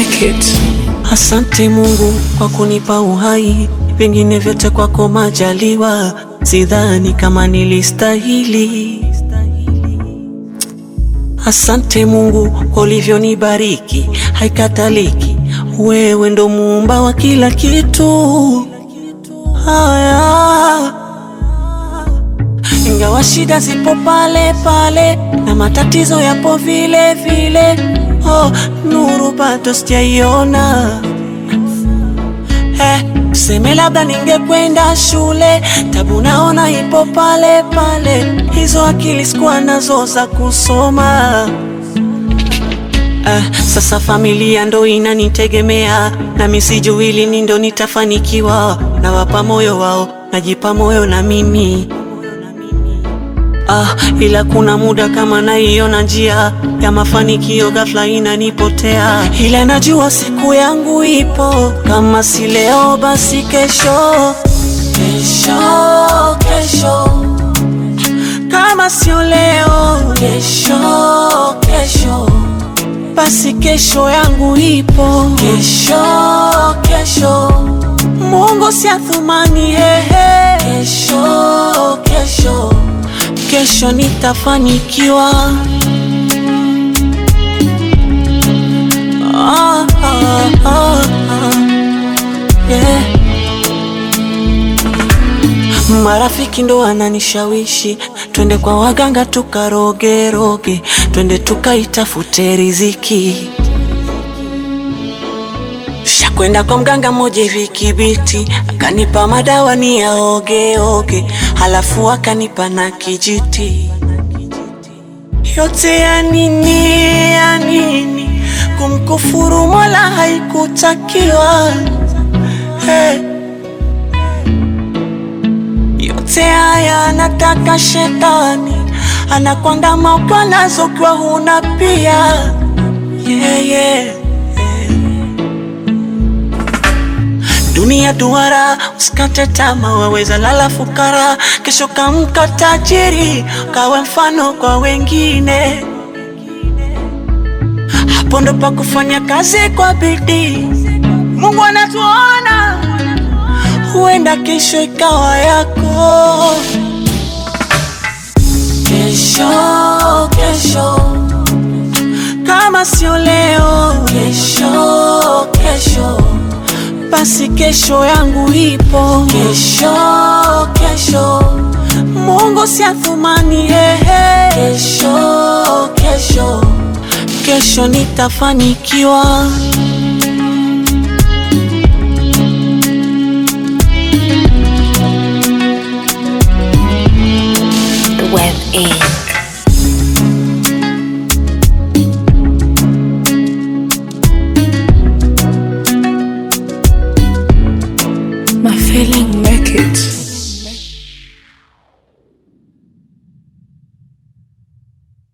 make it. Asante Mungu kwa kunipa uhai, vingine vyote kwako majaliwa, sidhani kama nilistahili. Asante Mungu kwa ulivyonibariki, haikataliki, wewe ndo muumba wa kila kitu. Haya, ingawa shida zipo pale pale na matatizo yapo vile vile, oh, nuru bado sijaiona. Eh, tuseme labda ningekwenda shule, tabu naona ipo pale pale, hizo akili sikuwa nazo za kusoma. Eh, sasa familia ndo inanitegemea, nami sijui lini ndo nitafanikiwa. Nawapa moyo wao, najipa moyo na mimi Ah, ila kuna muda kama naiona njia ya mafanikio ghafla inanipotea, ila najua siku yangu ipo, kama si leo basi kesho, kesho, kesho, kama sio leo, kesho, kesho, basi kesho yangu ipo, kesho, kesho, Mungu si athumani, hehe, kesho, kesho kesho nitafanikiwa. Ah, ah, ah, ah. Yeah. Marafiki ndo wananishawishi twende kwa waganga tukarogeroge, twende tukaitafute riziki. Shakwenda kwa mganga mmoja hivi Kibiti, akanipa madawa ni yaogeoge, halafu akanipa na kijiti. Yote ya nini, ya nini? Kumkufuru Mola haikutakiwa. Hey. Yote haya anataka shetani, anakuandama kwa nazo kwa huna pia. Yeah, yeah. Dunia duara, usikate tamaa, waweza lala fukara, kesho kamka tajiri, kawe mfano kwa wengine. Hapo ndo pa kufanya kazi kwa bidii. Mungu anatuona, huenda kesho ikawa yako. Kesho, kesho, kama sio leo, kesho, kesho basi kesho yangu ipo, kesho kesho, Mungu si athumani, hehe, kesho kesho, kesho nitafanikiwa. Web Inc. My feeling make it.